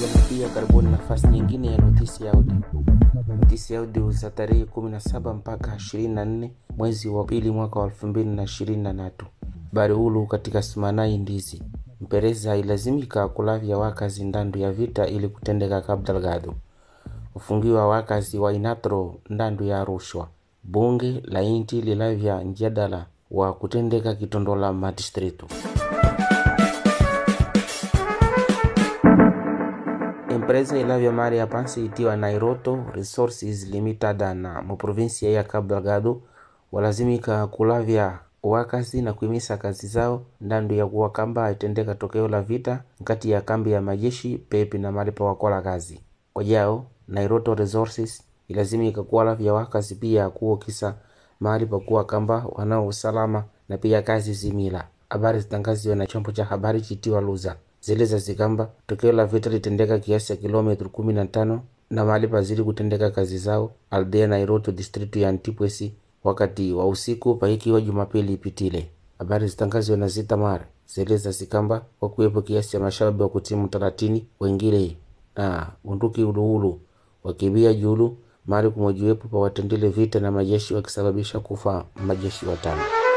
na pia karibuni nafasi nyingine ya notisi ya audio. Notisi ya audio za tarehe 17 mpaka 24 mwezi wa pili mwaka wa 2023. Habari hulu katika Sumanai ndizi mpereza ilazimika kulavya wakazi ndandu ya vita ili kutendeka Cabo Delgado. Ufungiwa wakazi wa Inatro ndandu ya rushwa. Bunge la inti lilavya njadala wa kutendeka kitondola madistritu. empresa ilavya mali ya pansi itiwa Nairoto Resources Limited na muprovinsia ya Cabo Delgado walazimika kulavya wakazi na kuimisa kazi zao ndandu ya kuwa kamba itendeka tokeo la vita nkati ya kambi ya majeshi pepi na mali pa wakola kazi kwa jao Nairoto Resources ilazimika kuwalavya wakazi pia kuokisa mahali pa kuwa kamba wanao usalama na pia kazi zimila. Habari zitangaziwa na chombo cha habari chitiwa Luza zeleza zikamba tokeo la vita litendeka kiasi ya kilometri kumi na tano na mahali pazidi kutendeka kazi zao aldea Nairoto distritu ya Antipwesi wakati wa usiku paikiwa Jumapili ipitile. Habari zitangaziwa na Zitamar zeleza zikamba kwa kuwepo kiasi cha mashababi wa kutimu talatini wengine na bunduki uluulu wakibia julu mali kumojiwepo pa watendele vita na majeshi wakisababisha kufa majeshi watano.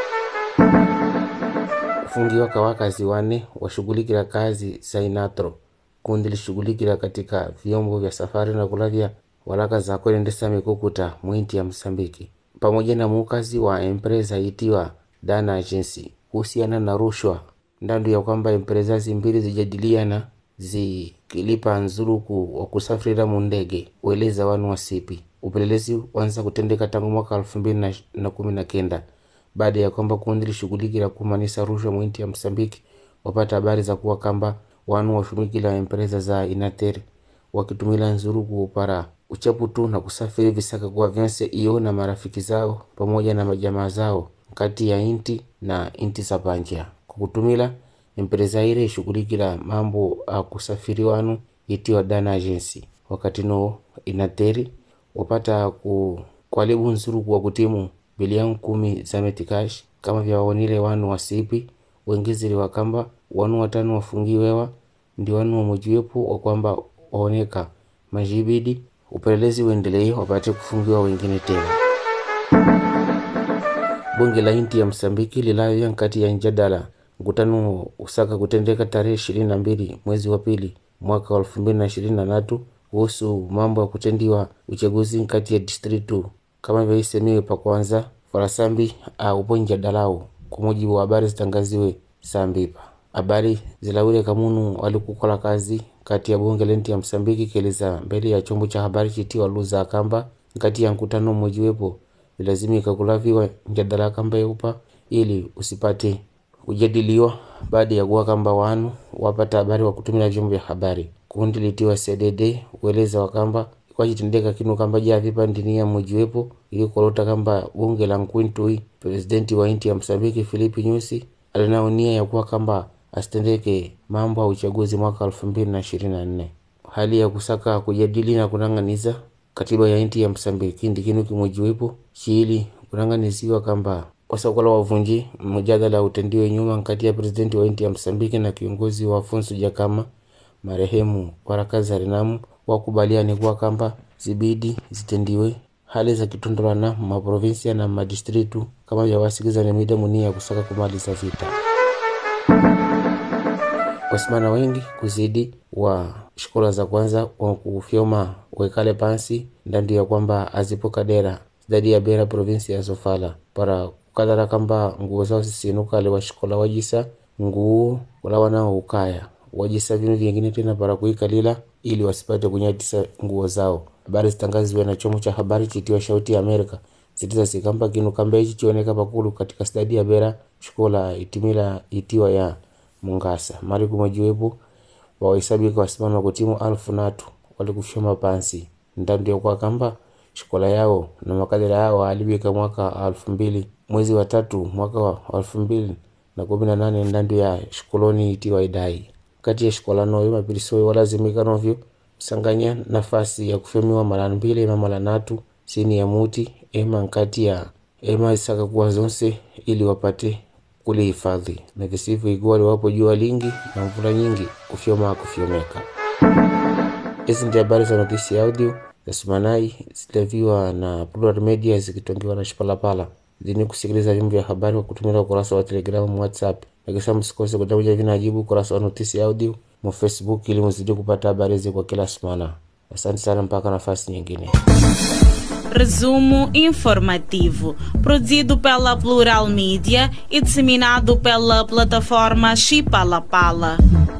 Kufungiwa kwa wakazi wane washughulikila kazi za Inatro kundi lishughulikila katika vyombo vya safari na kulavya walaka za kuendesa mikukuta mwinti ya Msambiki pamoja na mukazi wa empresa itiwa Dana Agency kuhusiana na rushwa ndandu ya kwamba empresa zimbili zijadiliana zikilipa nzuluku wa kusafirira mundege ueleza wanu wasipi upelelezi wanza kutendeka tangu mwaka elfu mbili na kumi na kenda baada ya kwamba kundi lishughulikila kumanisa rushwa mwinti ya Msambiki wapata habari za kuwa kamba wanu washumikila empresa za Inater wakitumila nzuluku upara uchaputu na kusafiri visaka kuwa vyense iyo na marafiki zao pamoja na majamaa zao kati ya inti na inti za panja kwa kutumila empresa ile ishughulikila mambo a kusafiri wanu itiwa Dana Agency wakati no Inateri wapata ku kwalibu nzuluku wa kutimu bilioni kumi za metikash kama vyawaonile wanu wasipi wengizili wakamba wanu watano wafungiwewa ndi wanu wamojiwepo wa kwamba waoneka majibidi upelelezi uendelee wapate kufungiwa wengine tena. Bunge la inti ya Msambiki lilavya nkati ya njadala mkutano usaka kutendeka tarehe ishirini na mbili mwezi wa pili mwaka wa elfu mbili na ishirini na tatu kuhusu mambo ya kutendiwa uchaguzi nkati ya distritu kama vyaisemiwe pa kwanza farasambi aupo njadalau kwa mujibu wa habari zitangaziwe sambipa habari zilawile kamunu walikukola kazi kati ya bunge lenti ya Msambiki kieleza mbele ya chombo cha habari chitiwa Luza kamba nkati ya mkutano mmojiwepo ilazimika kulaviwa njadala kamba yeupa ili usipate kujadiliwa baada ya kuwa kamba wanu wapata habari wa kutumia vyombo vya habari. Kundi litiwa CDD ueleza wakamba kwachitendeka kinu kamba javipa ndinia mmojiwepo ili kolota kamba bunge la Nkwintui presidenti wa inti ya Msambiki Filipi Nyusi alinao nia ya kuwa kamba asitendeke mambo ya uchaguzi mwaka elfu mbili na ishirini na nne. Hali ya kusaka kujadili na kunang'aniza katiba ya inti ya Msambiki ndi kinu kimojiwepo chiili kunang'aniziwa kamba wasakola wavunji mjadala utendiwe nyuma nkati ya presidenti wa inti ya Msambiki na kiongozi wa Afonso Jakama marehemu Warakaza Renamu wakubaliani kuwa kamba zibidi zitendiwe hali za kitondolana maprovinsia na madistritu kama vyawasikiza ni mida munia ya kusaka kumaliza vita. Wasimana wengi kuzidi wa shikola za kwanza wa kufyoma wekale pansi ndandu ya kwamba azipo kadera zidadi ya bera provinsi ya Sofala para kukadhara kamba nguo zao sisinukale wa shikola wajisa nguo wala wanao ukaya wajisa vinu vyengine tena para kuikalila ili wasipate kunyatisa nguo zao. Habari zitangaziwe na chombo cha habari chitiwa Shauti ya Amerika zitiza zikamba kinu kamba ichi chioneka pakulu katika stadi ya bera shikola itimila itiwa ya Mungasa mali kumojiwepo wawahesabika wasimama kutimu alfu natu walikufyoma pansi ndandu ya kwa kamba shikola yao na makadira yao alibika mwaka alfu mbili mwezi wa tatu mwaka wa alfu mbili na kumi na nane ndandu ya shikoloni itiwa idai kati ya shikola noyo mapilisoyo walazimika novyo msanganya nafasi ya kufyamiwa mara mbili ema mara natu sini ya muti ema nkati ya ema isaka kuwa zonse ili wapate kulihifadhi na visivyo ikuwa liwapo jua lingi na mvula nyingi kufyoma kufyomeka Hizi ndi habari za notisi audio za Sumanai zileviwa na Plural Media zikitongiwa na Shipalapala. Zini kusikiliza vyombo vya habari kwa kutumia ukurasa wa Telegram, WhatsApp na kisha msikose kutakuja vinajibu ukurasa wa notisi audio mu Facebook ili mzidi kupata habari hizi kwa kila semana. Asante sana, mpaka nafasi nyingine. Resumo informativo, produzido pela Plural Mídia e disseminado pela plataforma Chipalapala.